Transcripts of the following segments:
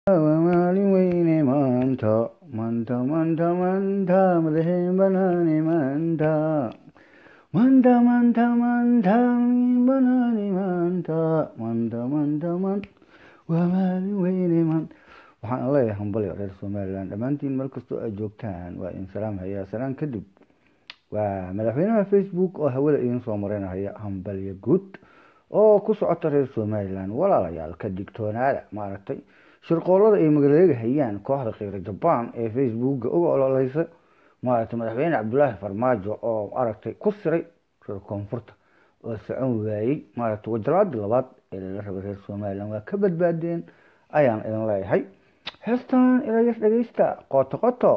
waa maalin weyne maanta maanta maanta maanta madaxeen banaane maanta maanta maanta maanta banaane maanta maanta maanta maanta waa maalin weyne maanta waxaan leeyahay hambalyo reer somaliland dhammaantiin meel kastoo aad joogtaan waa idin salaamhayaa salaan kadib waa madaxweynaha facebook oo hawada idiin soo marinahaya hambalyo guud oo ku socota reer somaliland walaalayaal ka digtoonaada maaragtay shirqoolada ay magaleegahayaan kooxda kheyra jabaan ee facebooka uga ololeysa maaragtay madaxweyne cabdulaahi farmaajo oo maaragtay ku siray reer koonfurta oo socon waayey maaragtay wajalaadii labaad ee lala rabay reer somaliland waa ka badbaadeen ayaan idin leeyahay heestan ilayar dhegeysta qoto qoto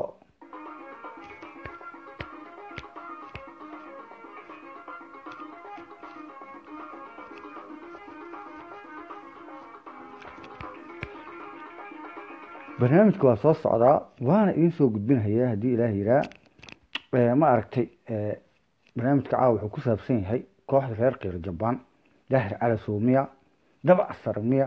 barnaamijka waa soo socdaa waana idiin soo gudbinahayaa haddii ilaah yiraa ma aragtay barnaamijka caawa wuxuu ku saabsan yahay kooxda reer kiir jabaan daahir cali suumiya dabcsar miya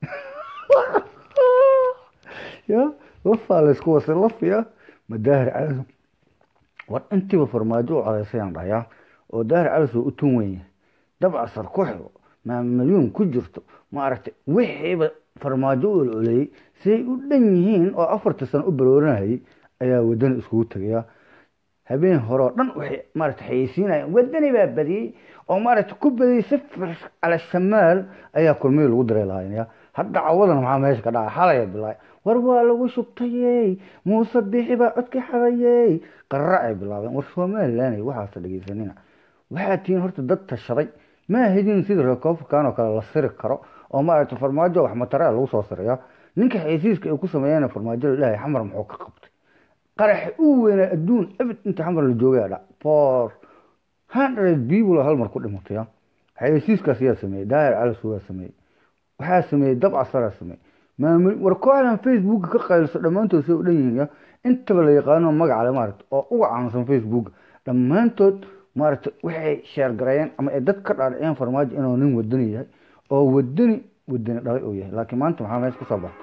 ya lafaa laysku wasay lafiya ma daahir cali war intiiba farmaajo u codeysayaan dhayaa oo daahir cali u tun weyn yahay dabcsar ku xigo maa milyuun ku jirto ma aragtay wixiiba farmaajo u ololeeyey siday u dhan yihiin oo afarta sano u barooranayay ayaa wadani iskugu tegaya habeen hore oo dhan waxay maaragtay xayeysiinayaan wadani baa badiyey oo maaragtay ku badiyey sifir cala shamaal ayaa kulmihii lagu daray lahaynaya hadda cawadan maxaa meesha ka dhaca xalaya bilaay war waa lagu shubtayey muuse bixi baa codka xadayey qararacay bilaabeen war somaliland waxaasa dhegeysanina waxaa tihiin horta dad tashaday ma ahidin sida reer koonfurkan oo kale la siri karo oo maaragtay farmaajo wax matarea lagu soo siraya ninka xaysiiska ay ku sameeyeen farmaajo la dhahay xamar muxuu ka qabtay qaraxa u weynaa adduun abid inta xamar la joogay dha for hundred people hal mar ku dhimatay xaysiiskaas yaa sameeyey daahir calis waa sameeyey waxaa sameeyey dabcasaraa sameeyey maamul war kooxdan facebook ka qaylso dhammaantood say u dhan yihiin intaba la yaqaano magaca le maaragta oo uga caansan facebook dhammaantood maaragtay waxay sheergareeyeen ama ay dad ka dhaadhiciyeen farmaajo inuu nin wadani yahay oo wadani wadani dhalay uu yahay laakiin maanta maxaa meesha kusoo baxay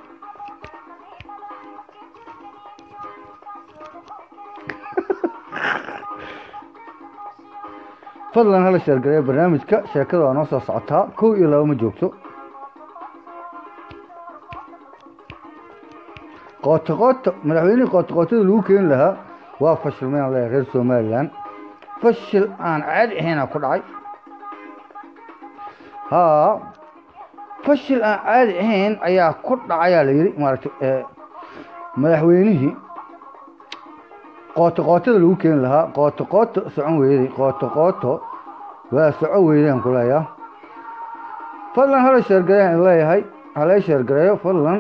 fadlan hala sheergareeya barnaamijka sheekada waa noo soo socotaa kow iyo laba ma joogto qooto qooto madaxweynihii qooto qootada lagu keeni lahaa waa fashilmayaan leeyahay reer somaliland fashil aan caadi ahayna ku dhacay haa fashil aan caadi ahayn ayaa ku dhacayaa la yidhi maaragtay madaxweynihii qooto qootada lagu keeni lahaa qooto qooto socon weyday qooto qooto waa soco weydaan ku leeyaa fadlan hala sheergareeyaan leeyahay hala sheergareeyo fadlan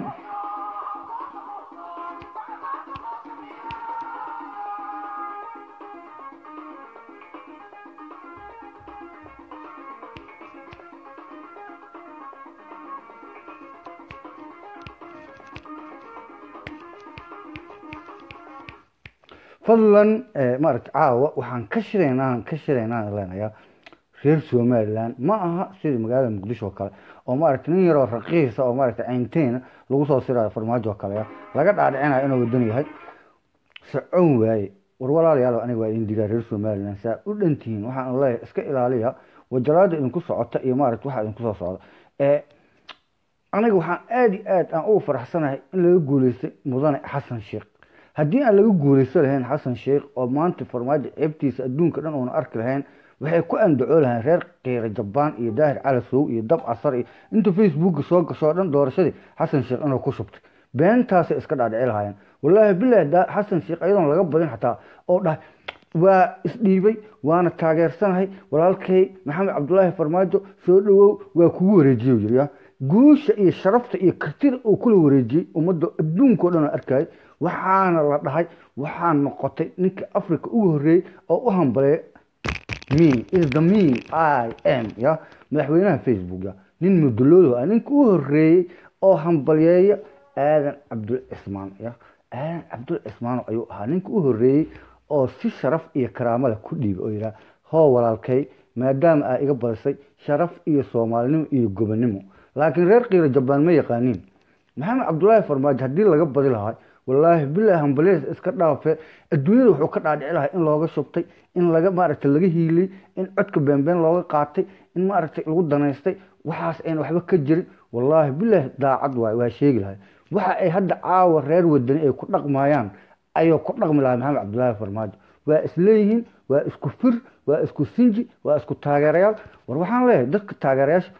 fadlan maaragta caawa waxaan ka shiraynaa ka shiraynaa leenayaa reer somaliland ma aha sida magaalada muqdisho oo kale oo maaragta nin yaroo raqiisa oo maaragta caynteena lagu soo sirayo farmaajo oo kale laga dhaadhicinayo inuu wadan yahay socon waaye war walaalayaal aniga waa idin digaa reer somaliland saa u dhantihiin waxaan leeyahay iska ilaaliya wajalaada idinku socota iyo maaragta waxa idinku soo socda aniga waxaan aada iyo aad aan ugu faraxsanahay in laga guuleystay mudane xasan sheekh haddii aan laga guuleysto lahayn xasan sheekh oo maanta farmaajo ceebtiisa adduunka dhan uuna arki lahayn waxay ku andacoo lahayn reer kiira jabaan iyo daahir calasow iyo dab casar iyo inta facebooka soo gashoo dhan doorashadii xasan sheekh inuu ku shubtay beentaasay iska dhaadhici lahaayeen wallaahi bilahi xasan sheekh ayadoon laga badin xataa oo dhahay waa isdhiibay waana taageersanahay walaalkay maxamed cabdulaahi farmaajo soo dhawow waa kugu wareejiye yiri guusha iyo sharafta iyo kartida uu kula wareejiyey ummadda adduunka o dhan oo arkayay waxaana la dhahay waxaa noqotay ninka africa ugu horreeyey oo u hambaleeya me is the me i m ya madaxweynaha facebook ya nin muduloodo ah ninka u horreeyey oo hambalyeeya aadan cabdul cismaan ya aadan cabdul cismaan ayuu ahaa ninka u horreeyey oo si sharaf iyo karaamada ku dhiibay oo yidhaha hoo walaalkay maadaama aa iga badisay sharaf iyo soomaalinimo iyo gobonimo laakiin reer kiira jabaan ma yaqaaniin maxamed cabdullaahi farmaajo haddii laga badi lahaa wallaahi bilaahi hambalyadas iska dhaafe adduunyada wuxuu ka dhaadhici lahaa in looga shubtay in laga maaragtay laga hiiliyey in codka beenbeen looga qaatay in maaragtay lagu danaystay waxaas ayna waxba ka jirin wallaahi bilaahi daacad waay waa sheegi lahay waxa ay hadda caawa reer wadani ay ku dhaqmayaan ayuu ku dhaqmi lahaa maxamed cabdullaahi farmaajo waa isleeyihiin waa isku fir waa isku sinji waa isku taageerayaal war waxaan leeyahay dadka taageerayaasha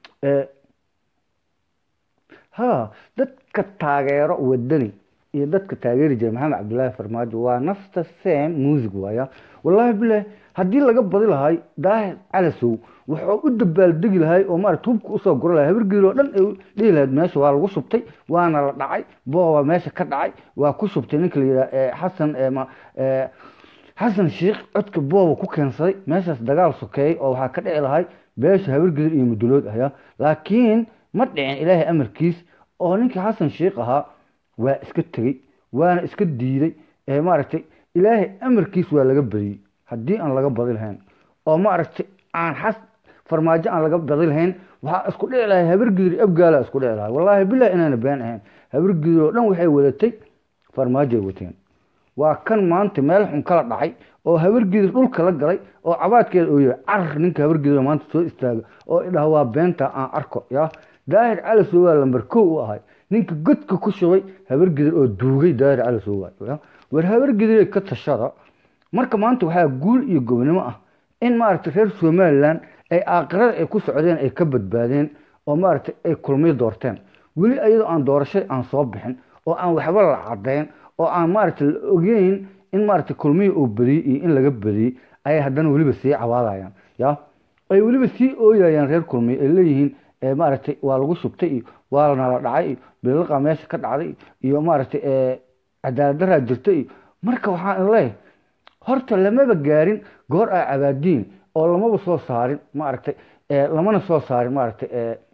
ha dadka taageero wadani iyo dadka taageeri jira maxamed cabdullaahi farmaajo waa nafta same music waaya wallaahi bilaahi haddii laga badi lahay daahir calasow wuxuu u dabaaldegi lahay oo maarata hubka usoo gura lahay habargeeli oo dhan ay dhihi lahayd meesha waa lagu shubtay waana la dhacay booba meesha ka dhacay waa ku shubtay ninka la yidhaha xasan xasan sheikh codka booba ku keensaday meeshaas dagaal sokeeyey oo waxaa ka dhici lahay beesha habargelir iyo mudulood ahya laakiin ma dhicin ilaahay amarkiis oo ninkii xasan sheikh ahaa waa iska tegey waana iska diiday ee maaragtay ilaahay amarkiis waa laga badiyey haddii aan laga badi lahayn oo maaragtay aan xas farmaajo aan laga badi lahayn waxaa isku dhici lahay habargidir abgaala isku dhici lahay wallaahi bilahi inaana been ahayn habargidir oo dhan waxay wadatay farmaajoay wateen waa kan maanta meel xun kala dhacay oo habargidir dhulka la galay oo cabaadkeeda oo yahay carar ninka habargidir maanta soo istaaga oo idhaha waa beenta aan arko ya daahir calasow waa lambar kow u ahay ninka godka ku shubay habargidir oo duugay daahir calasow waay war habargidir ka tashada marka maanta waxaa guul iyo gobnimo ah in maaragtay reer somalilan ay aakirada ay ku socdeen ay ka badbaadeen oo maaragtay ay kulmiyo doorteen weli ayadoo aan doorashay aan soo bixin oo aan waxba la cadayn oo aan maaragtay la ogeyn in maaragtay kulmiyo uu badiyey iyo in laga badiyey ayay haddana weliba sii cawaadayaan ya ay weliba sii ooyayaan reer kulmiyo ay leeyihiin maaragtay waa lagu shubtay iyo waa nala dhacay iyo biliqa meesha ka dhacday iyo maaragtay cadaalad daraa jirta iyo marka waxaan leeyahay horta lamaba gaarin goor aa cabaadiin oo lamaba soo saarin maaragtay lamana soo saarin maaragtay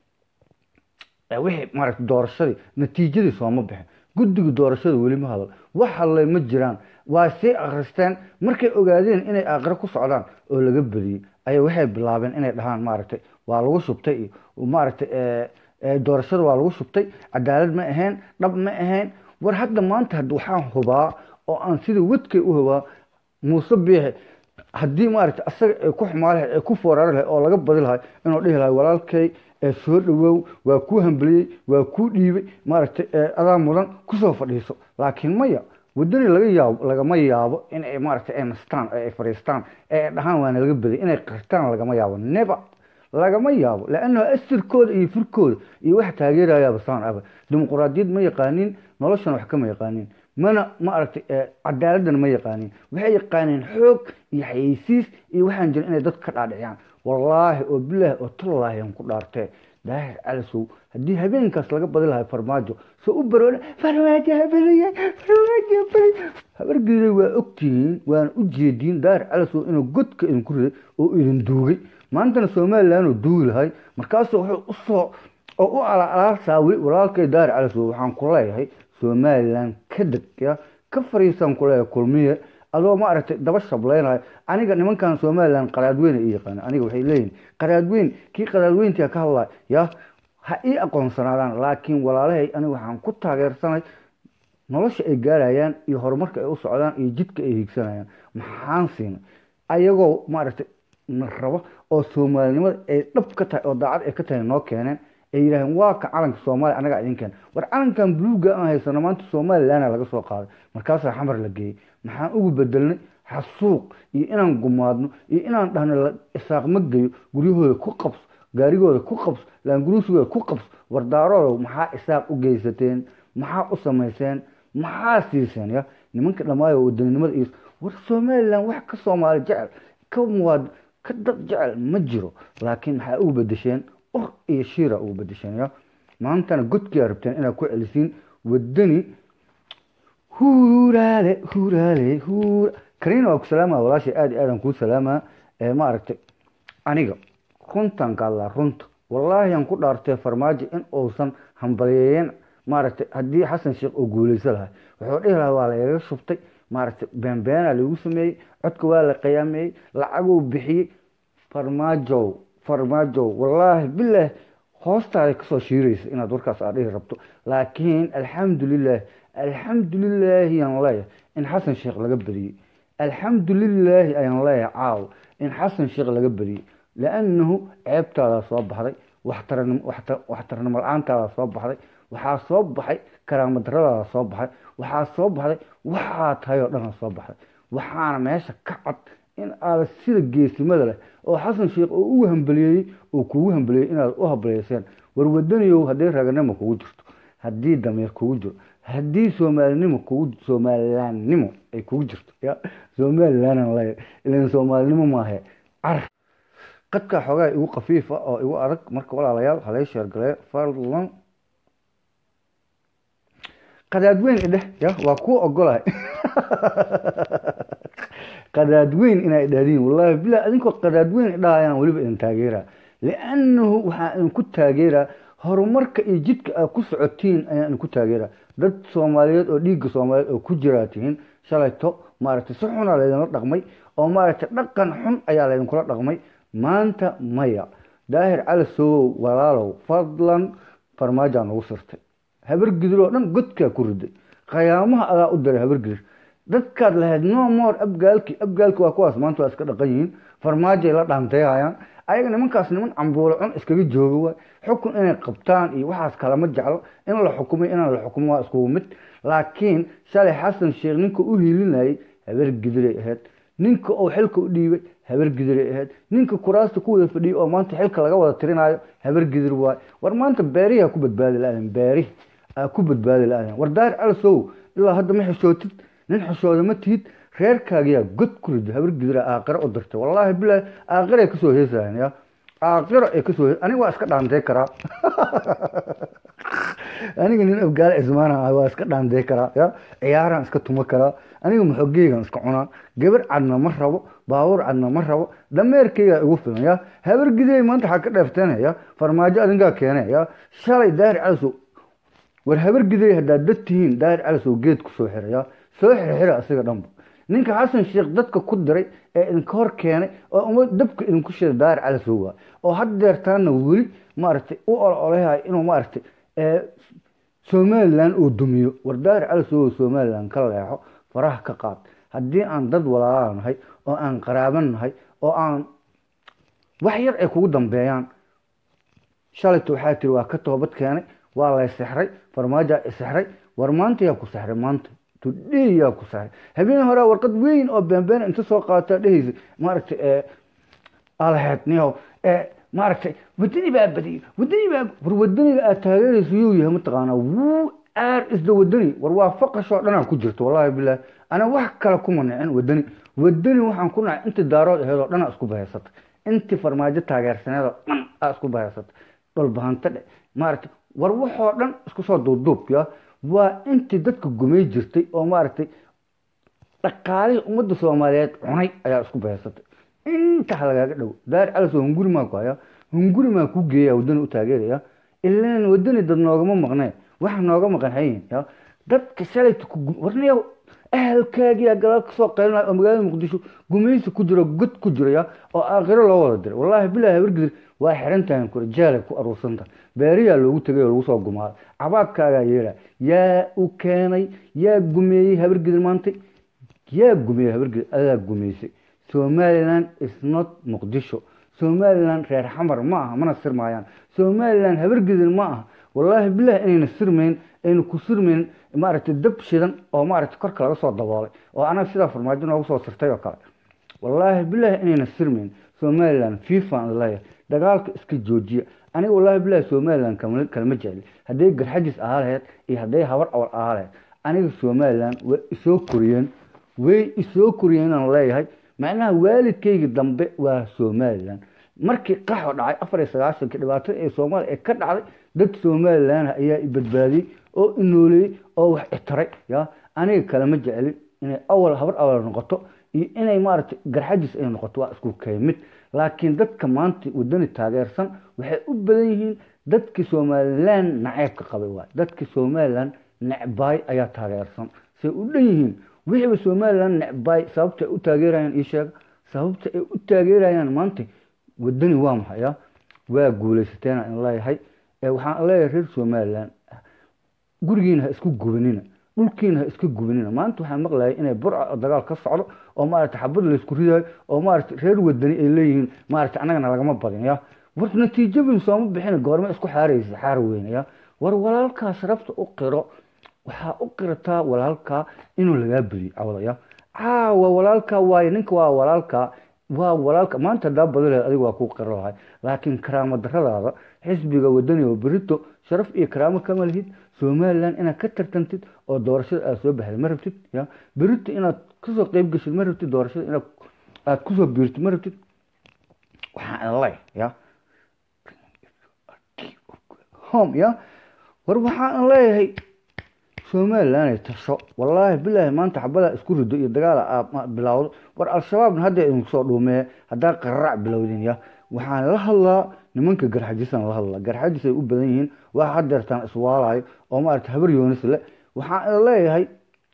wixii maaragtay doorashadii natiijadii sooma bixin guddiga doorashada weli ma hadal wax hadlay ma jiraan waa sii akhristeen markay ogaadeen inay aakhiro ku socdaan oo laga badiyey ayay waxay bilaabeen inay dhahaan maaragtay waa lagu shubtay iyo maaragtay doorashada waa lagu shubtay cadaalad ma ahayn dhab ma ahayn war hadda maanta had waxaan hubaa oo aan sida wadkay u hubaa muuse biixi haddii maaragtay asaga ay ku xumaa lahayd ay ku foorari lahayd oo laga badi lahay inuu dhihi lahay walaalkay ee soo dhawow waa kuu hambaliyey waa kuu dhiibay maaragtay adaa mudan kusoo fadhiiso laakiin maya wadani laga yaabo lagama yaabo in ay maaragtay ay nastaan ay fadhiistaan ee ay dhahaan waana laga baday inay qirtaan lagama yaabo never lagama yaabo lannahu asirkooda iyo firkooda iyo wax taageerayaaba saan aba dimuquraadiyad ma yaqaanin noloshana wax kama yaqaanin mana ma aragtay cadaaladana ma yaqaanin waxay yaqaaneen xoog iyo xayeysiis iyo waxaan jirin inay dadka ka dhaadhiciyaan wallaahi oo bilaahi oo tallaahi aan ku dhaartee daahir calasow haddii habeenkaas laga badi lahay farmaajo soo u baroole farmaajo habadaya farmaajo habadaya habargeeda waa ogtihiin waana u jeediin daahir calasow inuu godka idinku riday oo idin duugay maantana somalilan oo duugi lahay markaasuu wuxuu usoo oo u alaalaasaa weli walaalkay daahir calasow waxaan ku leeyahay somalilan ka deg ya ka fariisaan ku leeyahay kulmiye adoo maaragtay daba shablaynayo aniga nimankan somalilan qaraadweyne i yaqaana aniga waxay leeyihin qaraadweyn kii qaraadweyntia ka hadlay ya ha ii aqoonsanaadaan laakiin walaalahay aniga waxaan ku taageersanay nolosha ay gaarayaan iyo horumarka ay u socdaan iyo jidka ay hiigsanayaan maxaan siinay ayagoo maaragtay na rabo oo soomaalinimada ay dhab ka tahay oo daacad ay ka tahay noo keeneen ay yidhaaheen waa ka calanka soomaaliya anagaa idin keen war calankan buluuga aan haysano maanta somalilanna laga soo qaaday markaasaa xamar la geeyey maxaan ugu bedelnay xasuuq iyo inaan gumaadno iyo inaan dhahno isaaq ma geyo guryahooda ku qabso gaarigooda ku qabso laanguruusigooda ku qabso wardaarooda maxaa isaaq u geysateen maxaa u samayseen maxaa siiseen ya nimanka dhammaayo wadaninimada iyo war somalilan wax ka soomaali jecel ka muwaad ka dad jecel ma jiro laakiin maxaa ugu bedesheen ur iyo shiira ugu bedesheen ya maantana godkiyaa rabteen inaad ku celisiin wadani huuraale huuraale huura kariina waa ku salaama walaashay aad iyo aadaan kuu salaamaa ee maaragtay aniga runtan ka hadlaa runta wallaahi aan ku dhaartay farmaajo in uusan hambaliyeeyeen maaragtay haddii xasan sheekh oo guuleyso lahay wuxuu dhihi lahaa waa lagaga shubtay maaragtay beenbeena lagu sameeyey codka waa la qiyaameeyey lacaguu bixiyey farmaajow farmaajow wallaahi bilaah hoostaada kasoo shiiraysa inaad warkaas aad dhihi rabto laakiin alxamdulilah alxamdulilaahi ayaan leeyahay in xasan sheekh laga badiyey alxamdulilaahi ayaan leeyahay caaw in xasan sheekh laga badiyey liannahu ceebtaadaa soo baxday waxtarnimo la-aantaada soo baxday waxaa soo baxay karaamaddaradaada soo baxay waxaa soo baxday waxaa tahay oo dhana soo baxday waxaana meesha ka cad in aada sida geesimada leh oo xasan sheekh oo ugu hambaliyeeyey oo kugu hambaliyeey inaad u hambaliyeyseen warwadaniyow haddii raganimo kugu jirto haddii damiir kugu jiro haddii soomaalinimo kugu soomalilaannimo ay kugu jirto ya somalilanan le ilan soomaalinimo maahe car qadkaa xoogaa igu khafiifa oo igu adag marka walaalayaal halay sheergaleeyo fadlan qadaadweyn idheh ya waa kuu ogolahay qadaadweyn inaa idhahdiin wallahi bilah adinkoo qadaadweyn idhahayaan weliba idin taageeraa liannahu waxaa idinku taageeraa horumarka iyo jidka aad ku socotiin ayaan idinku taageeraa dad soomaaliyeed oo dhiigga soomaaliyeed oo ku jiraa tihiin shalayto maaragtay si xunaa laydinla dhaqmay oo maaragtay dhaqan xun ayaa laydinkula dhaqmay maanta maya daahir cali sowow walaalow fadlan farmaajaa nagu sirtay habargidir oo dhan godkaa ku riday khayaamaha adaa u diray habargidir dadkaad lahayd no more abgaalki abgaalki waa kuwaas maanta waa iska dhaqan yihiin farmaajay la dhaanteehayaan ayaga nimankaas niman cambuulo cun iskaga jooga waay xukun inay qabtaan iyo waxaas kalama jeclo in la xukumay inaan la xukumo waa iskugu mid laakiin shalay xasan sheekh ninka u hiilinayay habargidiray ahayd ninka uu xilka u dhiibay habargidiray ahayd ninka kuraasta ku wada fadhiyay oo maanta xilka laga wada tirinaayo habargidir waay war maanta beerihi ku badbaadi la-aden beerihi aa ku badbaadi la-aden war daar calisow ilaa hadda ma xishootid nin xishooda ma tihid reerkaagiyaa god ku rida habargidira aaqiro u dirtay wallaahi bilaahi aaqira kasoo heesayan ya aaqiro ay kasoo he aniga waa iska dhaantay karaa aniga nin abgaale cismaana ah waa iska dhaantay karaa ya ciyaaraan iska tuma karaa aniga maxogeygan iska cunaa gabar cadna ma rabo baabuur cadna ma rabo dameerkeygaa igu filan ya habargiday maanta waxaa ka dheefteen ya farmaajo adinkaa keene ya shalay daahir calisow war habargiday haddaad dad tihiin daahir calisow geed kusoo xira ya soo xirxira asiga dhanba ninka xasan sheekh dadka ku diray ee idinka hor keenay oo uma dabka idinku shida daahir calisow waa oo haddeertaana weli maaragtay u ololahay inuu maaragtay somalilan uu dumiyo war daahir calisow somalilan ka leexo faraha ka qaad haddii aan dad walaala nahay oo aan qaraaban nahay oo aan wax yar ay kugu dambeeyaan shalayta waxaa tiri waa ka toobad keenay waa lay sexray farmaajaa isexray war maanta yaa ku sexray maanta tudhey yaa ku sexray habeen horea warqad weyn oo beenbeen inta soo qaata dhehaysa maaragtay alaheed niyow maaragtay wadani baa badiyay wadani baa war wadaniga aad taageeraysa yuu yahay mataqaanaa wuu aar isda wadani war waa faqashoo dhanaa ku jirto wallahi bilahi ana wax kale kuma nicin wadani wadani waxaan ku nacay intii daarood aheedoo dhan aa isku bahaysatay intii farmaajo taageersaneedoo dhan aa isku bahaysatay dhulbahanta dhe maaragtay war waxoo dhan isku soo duubduub ya waa intii dadka gumay jirtay oo maaragtay dhaqaalihii ummadda soomaaliyeed cunay ayaa isku bahaysatay inta lagaaga dhow daar calis oo hunguri maa ku haya hunguri maa ku geeya wadani u taageeraya ilan wadani dad noogama maqnee waxa nooga maqan hayin ya dadka shalayta warniya ahalkaagiyaa gadaal kasoo qaylinaya oo magaalada muqdisho gumaysi ku jiro god ku jiraya oo aakhiro loo wada diray wallaahi bilahi habargidir waa xiran tahay kure jaalay ku aruursanta beeriyaa loogu tegay oo lagu soo gumaaday cabaadkaagaa yeela yaa u keenay yaa gumeeyey habargidir maantay yaa gumeeyey habargidir adaa gumeysay somaliland is not muqdisho somaliland reer xamar ma aha mana sirmaayaan somaliland habargidir ma aha wallaahi bilahi inayna sirmayn ayna ku sirmayn maaragtay dab shidan oo maaragtay korka laga soo daboolay oo anaga sidaa farmaajo noogu soo sirtay oo kale wallaahi bilahi inayna sirmayn somaliland fifan leeyahay dagaalka iska joojiya aniga wallaahi bilahi somaliland kalama jecli hadday garxajis ahaa laheyd iyo hadday habar awal ahaa laheyd aniga somaliland way isoo koriyeen way isoo koriyeen inaan leeyahay macnaha waalidkayga dambe waa somaliland markii qaxo dhacay afar iyo sagaaشhankii dhibaatada ee soomaaliya ee ka dhacday dad somalilan ayaa i badbaadiyey oo inooleeyey oo wax itaray ya aniga kalema jecelin inay awal habar awal noqoto iyo inay maaragtay garxajis ay noqoto waa isku keymid laakiin dadka maanta wadani taageersan waxay u badan yihiin dadkii somalilan naceebka qabay waay dadkii somalilan necbaay ayaa taageersan say u dhan yihiin wixiiba somalilan necbaay sababta ay u taageerayaan ii sheega sababta ay u taageerayaan maanta wadani waa maxay ya waa guulaysateena in leeyahay waxaan leeyahay reer somalilan gurigiina ha isku gubanina dhulkiina ha iska gubanina maanta waxaan maqlayay inay burca dagaal ka socdo oo maarata xabad laysku ridayo oo maarata reer wadani ay leeyihiin maarata annagana lagama badin ya war natiijabin sooma bixina goorma isku xaaraysa xaar weyne ya war walaalkaa sharafta u qiro waxaa u qirataa walaalkaa inuu lagaa bediyo cawdaya caawa walaalkaa waaye ninka waa walaalkaa waa walaalka maanta hadaa badaleed adiga waa kuu qiro lahay laakiin karaamo daradaada xisbiga wadani oo berito sharaf iyo karaamo kama lihid somalilan inaad ka tartantid oo doorashada aad soo baxday ma rabtid ya berito inaad kasoo qeyb geshid ma rabtid doorashada inaad aad kusoo biirtid ma rabtid waxaan lay ya home ya war waxaan leeyahay somalilan tasho wallaahi bilaahi maanta xabada isku rido iyo dagaala bilowdo war al-shabaabna hadda idinku soo dhuumee haddaa qararac bilowdin ya waxaan la hadlaa nimanka garxajisaan la hadlaa garxajis ay u badan yihiin waa hadeertaan iswaalayo oo maarata habar yoonis le waxaan leeyahay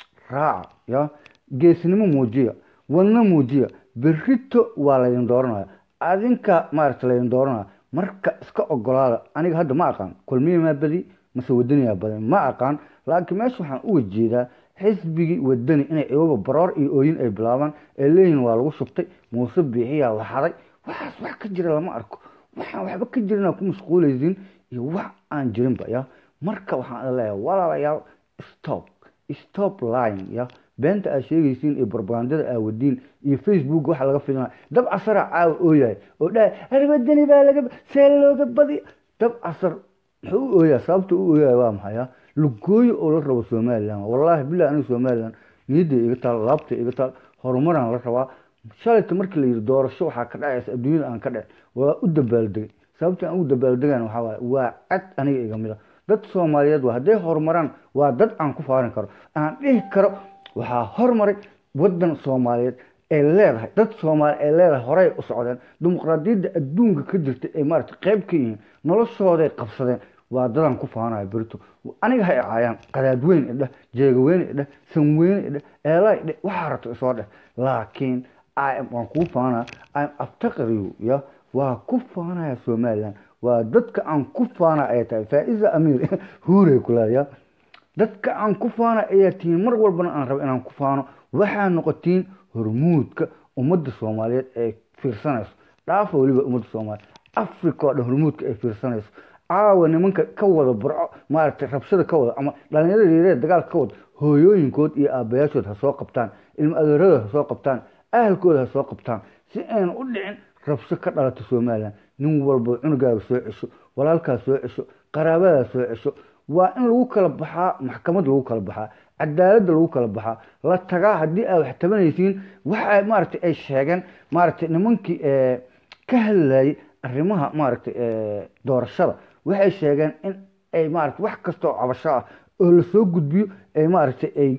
raaca ya geesnimo muujiya wadno muujiya berito waa laydin dooranaya adinka maarata laydin dooranaya marka iska ogolaada aniga hadda ma aqaan kulmiya maa badi mase wadaniyaa badan ma aqaan laakiin meesha waxaan uga jeedaa xisbigii wadani inay iyaga baroor iyo ooyin ay bilaabaan ee leeyihin waa lagu shubtay muuse biixiyaa la haday waxaas wax ka jira lama arko waxaan waxba ka jirin ku mashquulaysiin iyo wax aan jirinba ya marka waxaan leeyahay walaalayaal stop stop line ya beenta aad sheegaysiin iyo barbagandada aad wadiin iyo facebook waxa laga fidinaya dab casara caawa ooyahay oo dhahay harwadani baa laga see looga badi dab casar muxuu u ooyaa sababta u ooyahay waa maxaya lugooyo oo la rabo somalilan wallaahi bilahi aniga somalilan niyadda iga taal laabta iga taal horumaraan la rabaa shalayta markii la yidhi doorasho waxaa ka dhacaysa adduunyada aan ka dhec waa u dabaaldegay sababta aan u dabaaldegan waxaa waaye waa cad aniga iga mid a dad soomaaliyeed waa hadday horumaraan waa dad aan ku faarin karo aan dhihi karo waxaa hormaray wadan soomaaliyeed ay leedahay dad soomaali ay leedahay horey u socdeen dimuqraadiyadda adduunka ka jirta ay maarata qayb ka yihiin noloshooday qabsadeen waa dadaan ku faanaya berito aniga ha icaayaan qadaadweyn idheh jeegaweyne idheh sanweyne idheh eelaa idheh waxaa rabto isoo dheh laakiin waan kuu faanaya im aftaqriyu ya waa ku faanaya somalilan waa dadka aan ku faana ay tahay faa-iza amiir huurey kuleeya dadka aan ku faana ayaa tihiin mar walbana aan rabo inaan ku faano waxaa noqotiin hormuudka ummadda soomaaliyeed ee fiirsanayso dhaafa weliba ummadda soomaaliyeed africa oo dhan hormuudka ay fiirsanayso caawa nimanka ka wada burco maaragtay rabshada ka wada ama dhalinyarada yareed dagaalka ka wada hooyooyinkood iyo aabayaashood ha soo qabtaan ilmo adeeradooda ha soo qabtaan ahalkooda ha soo qabtaan si aynan u dhicin rabsho ka dhalata somalilan nin walba cunugaaga soo cesho walaalkaa soo cesho qaraabadaa soo cesho waa in lagu kala baxaa maxkamad lagu kala baxaa cadaaladda lagu kala baxaa la tagaa haddii aad wax tabanaysiin waxa maaragtay ay sheegeen maaragtay nimankii ka hadlayay arrimaha maaragtay doorashada waxay sheegeen in ay maaragtay wax kasta oo cabasho ah oo lasoo gudbiyo ay maaragtay ay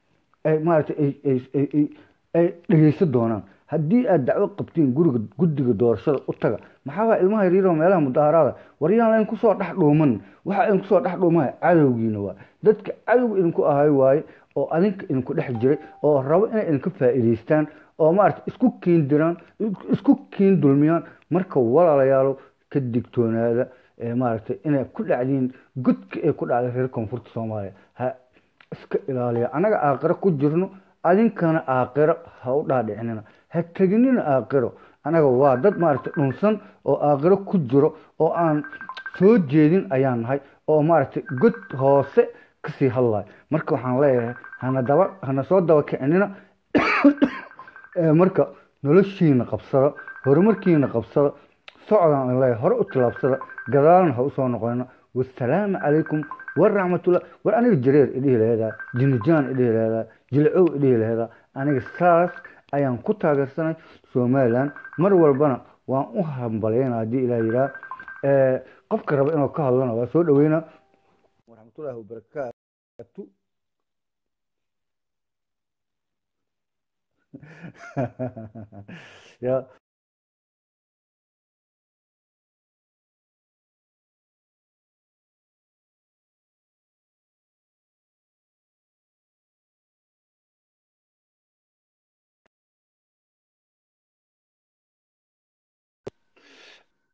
ay maaragtay ay ay ay ay dhegeysan doonaan haddii aad dacwo qabtiin guriga guddiga doorashada u taga maxaabaa ilmaha yaryaroo meelaha mudaharaada waryaan layn kusoo dhex dhuuman waxa idin kusoo dhex dhuumaya cadowgiina waa dadka cadowga idinku ahay waaye oo adinka idinku dhex jiray oo rabo inay idinka faa'iidaystaan oo maaragta isku kiin diraan isku kiin dulmiyaan marka walaalayaalo ka digtoonaada maaragtay inay ku dhacdiin godka ay ku dhacday reer koonfurta soomaaliya ha iska ilaaliya annaga aaqiro ku jirno adinkana aaqiro ha u dhaadhicinina ha teginina aaqiro anaga waa dad maaragtay dhunsan oo aaqiro ku jiro oo aan soo jeedin ayaan nahay oo maaragtay god hoose kasii hadlayo marka waxaan leeyahay hana daba hana soo daba kicinina marka noloshiina qabsada horumarkiina qabsada socdaan leeyahay hore u tilaabsada gadaalna ha usoo noqonina wasalaamu calaykum waraxmatullah war aniga jareer idhihi laheedaa jinijaan idhihi laheedaa jilcow idhihi laheedaa aniga saas ayaan ku taageersanay somalilan mar walbana waan u hambalyayna haddii ilah yiraa qofka raba inuu ka hadlana waa soo dhaweynaa waraxmatullahi wabarakaatu ya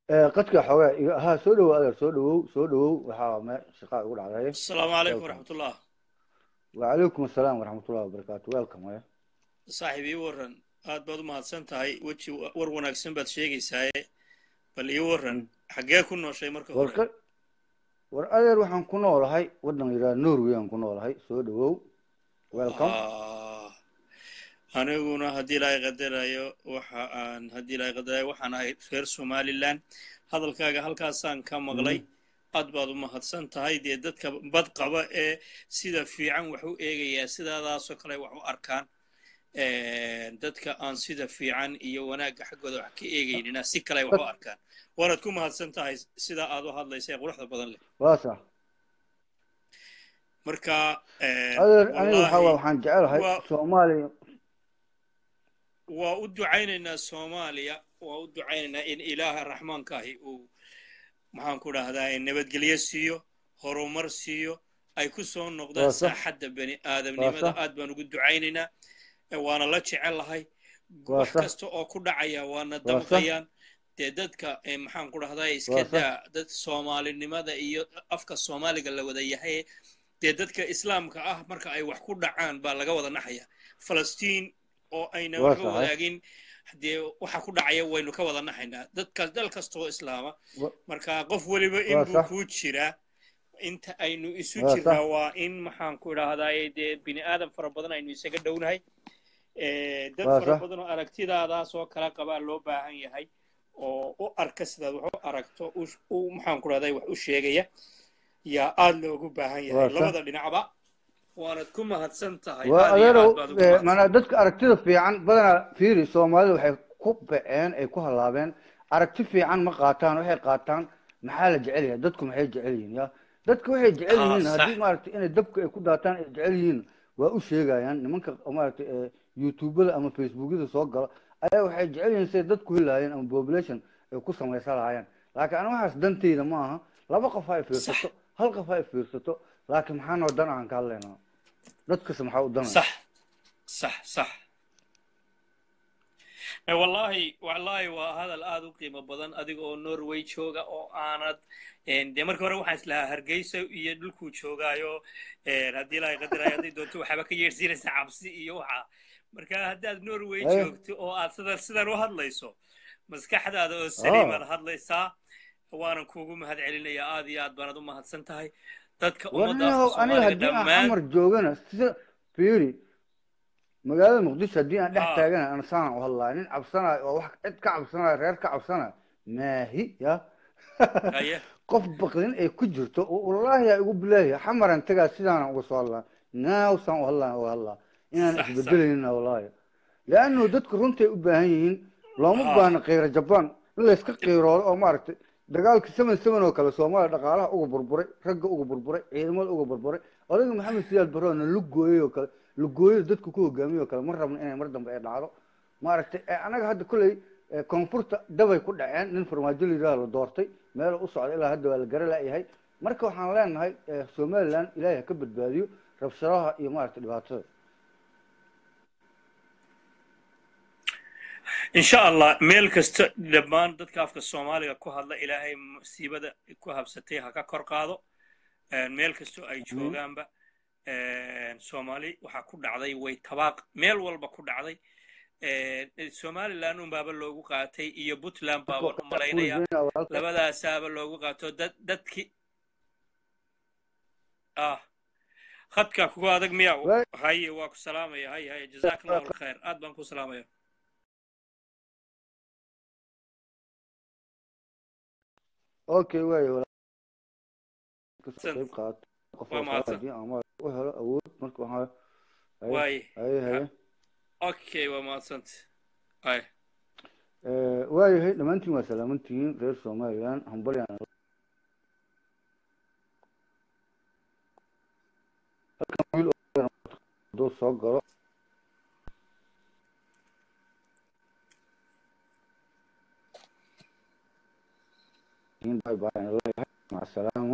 qadka xoogaa iga ha soo dhawow adeer soo dhawow soo dhawow waxaa me shaqaa igu dhacday asalaamu calaykum waraxmatullah wacalaykum asalaam waraxmatullahi wabarakaatu welcome eh saaxiib ii waran aad baad u mahadsan tahay weji war wanaagsan baad sheegaysaaye bal ii waran xaggee ku nooshay marka hore war war adeer waxaan ku noolahay waddan yidhaha norway aan ku noolahay soo dhawow welcome Ah, aniguna haddii ilaahay qadarayo waxa aan haddii ilaahay qadarayo waxaan ahay reer somaliland hadalkaaga halkaasaan ka maqlay aad baad u mahadsan tahay dee dadka bad qaba ee sida fiican wax u eegayaa sidaadaasoo kale wax u arkaan dadka aan sida fiican iyo wanaagga xaggooda wax ka eegaynina si kale wax u arkaan waanaad ku mahadsan tahay sida aad u hadlaysa ee quruxda badan leh waa sax marka adeer aniga waxaa wallaahi waa waxaan jecelahay waa- soomaaliya waa u ducaynaynaa soomaaliya waa u ducaynaynaa in ilaaha raxmaankaahi uu maxaan ku dhahdaa nabadgelyo siiyo horumar siiyo ay ku soo noqdaan Waa sax. saaxadda bani aadamnimada sax. aad baan ugu ducaynaynaa Eh, waana la jecelahay Waa wax sax. kasta oo ku dhacaya waana sax. damqayaan dee dadka eh, maxaan ku dhahdaa iska Waa sax. daa dad soomaalinimada iyo afka soomaaliga la wada yahay dee dadka islaamka ah marka ay wax ku dhacaan baa laga wada naxaya falastiin oo ayna Waa waxba sax. wadaagin dee waxa ku dhacaya waynu ka wada naxaynaa dadkaas dal kastoo islaama Wa- marka qof weliba Waa inbuu sax. kuu jiraa inta aynu isu Waa jirnaa sax. waa in maxaan ku idhaahdaa dee bini aadam fara badan aynu isaga dhownahay Eh, dad Waa fara sax. badan oo aragtidaadaas oo kala qabaa loo baahan yahay oo u arka sidaad wax u aragto u- u maxaan ku dhahday wax u sheegaya yaa aad loogu baahan Waa yahay sax. labada dhinacba waanad ku mahadsan tahay waa aad iyo adeerow aad baad ugu eh, mahadsan maanaa dadka aragtida fiican badanaa fiiri soomaalida waxay ku baceen ay ku halaabeen aragti fiican ma qaataan waxay qaataan maxaa la jecel yahay dadku maxay jecel yihiin ya dadka waxay jecel Ah, yihiin sax. haddii maaragtay inay dabka ay ku daataan ay jecel yihiin waa u sheegayaan nimanka oo maaragtay eh, youtubada ama facebookyada soo gala ayaa waxay jecel yihiin siday dadku helaayeen ama population ay ku samaysan lahaayeen laakiin aniga waxaas danteyda ma aha laba qof ha ay fiirsato hal qof ha ay fiirsato laakiin maxaa noo dan aan ka hadlaynaa dadkase maxaa u danaya صح صح صح Eh, wallaahi wallaahi waa hadal aad u qiimo badan adiga oo norway jooga oo aanad en, dee marka hore waxaan islahaa hargeysa iyo dhulkuu joogaayo en, haddii ilaahay qadarayo hadday doonto waxaaba ka yeersiinaysa cabsi iyo waxa marka haddaad norway Hey. joogto oo aad sidan sidan u hadlayso maskaxdaada oo saliim Ah. aad hadlaysaa waanan kuugu mahad celinayaa aad iyo aad baanad u mahadsan tahay dadka war ummadda aniga afka aniga soomaaliga haddii aan dhammaan xamar joogana sida fiiri magaalada muqdisho haddii aan dhex Ah. taagana ana saan u hadlaya nin cabsanayo oo wax cid ka cabsanayo reer ka cabsanayo maahi ya haye qof baqdin ay ku jirto oo wallaahi yaa igu bilaahi xamaran tagaa sidaana uga soo hadlaa naaw saan u hadlaa uga hadlaa inaan Sax, isbedelayna wallaahi leannu dadku runtay u baahan yihiin looma Ah. baahna qiiro jabaan in layska qiiroodo oo maaragtay dagaalkii seven seven oo kale soomaaliya dhaqaalaha uga burburay ragga uga burburay ciidamada uga burburay odayga maxamed siyaad barroona lugooyey oo kale lugooyada dadku ku hogaamiyey oo kale ma rabno inay mar dambe ay dhacdo maaragtay eh, anaga hadda kolley eh, koonfurta dabay ku dhaceen nin farmaajo la yidhaha la doortay meel u socda ilaa hadda waa la gara la'yahay marka waxaan leenahay eh, somaliland ilaahay ha ka badbaadiyo rabshadaha iyo maaragtay dhibaatada insha allah meel kasta dhammaan dadka afka soomaaliga ku hadla ilaahay musiibada ku habsatay ha ka kor qaado Een, meel kastoo ay joogaanba een, soomaali waxaa ku dhacday way tabaaq meel walba ku dhacday Een, somaliland unbaaba loogu qaatay iyo puntland baaba u malaynaya labadaasaaba loogu qaato dad dadki ah khadka kugu adag miya Waay. haye waa ku salaamaya haye haye jazaaka allahu alkhayr aad baan ku salaamaya okay waay kasoo San- qayb qaato qof waa oo mahadsan. haddii aan ma- u helo awood marka waxaa haye waaye haye haye okay waa mahadsanta haye Eh, waayahay dhammaantiin waa salaamantihiin reer somaliland hambalyaan halkan wiil oo hadduu soo galo bye bye aan leeyahay maca salaamo